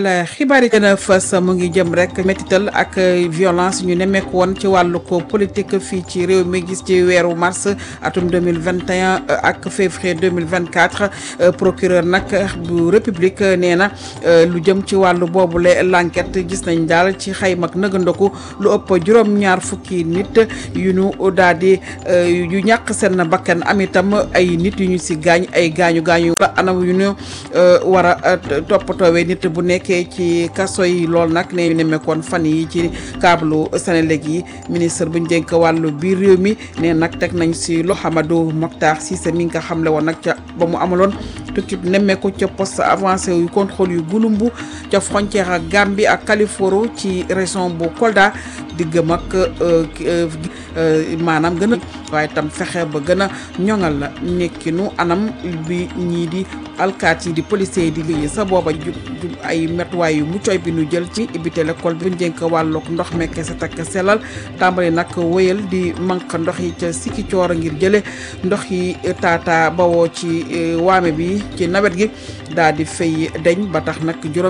bisimilah xibaar yi gën a fës mu ngi jëm rek métital ak violence ñu nemmeeku woon ci wàllu ko politique fii ci réew mi gis ci weeru mars atum 2021 ak février 2024 procureur nag bu république nee na lu jëm ci wàllu boobule l'enquête gis nañ daal ci xayma ak nëgandoku lu ëpp juróom-ñaar fukki nit yu ñu daal di yu ñàkk seen bakkan am itam ay nit yu ñu si gaañ ay gaañu gaañu anam yu ñu war a toppatoowee nit bu nekkee ci kaso yi lool nag ne ñu nemmeekoon fan yi ci câble Senelec yi ministre bu ñu dénk wàllu biir réew mi ne nag teg nañ si loxo Amadou Mokhtar Cissé mi nga xamle woon nag ca ba mu amaloon tukki nemmeeku ca poste avancé yu contrôle yu gulumbu ca frontière ak Gambie ak Kaliforo ci région bu Kolda diggam ak maanaam gën a waaye tam fexe ba gën a ñoŋal la nekkinu anam bi ñii di alkaat yi di policiers yi di liggéey sa booba ju ay métuwaay yu muccoy bi nu jël ci ibite l'école bi njënk wàllug ndox mekke sa takk sellal tàmbali nag wéyal di manq ndox yi ca sikki coor ngir jële ndox yi taata bawoo ci waame bi ci nawet gi daal di fay deñ ba tax nag juróom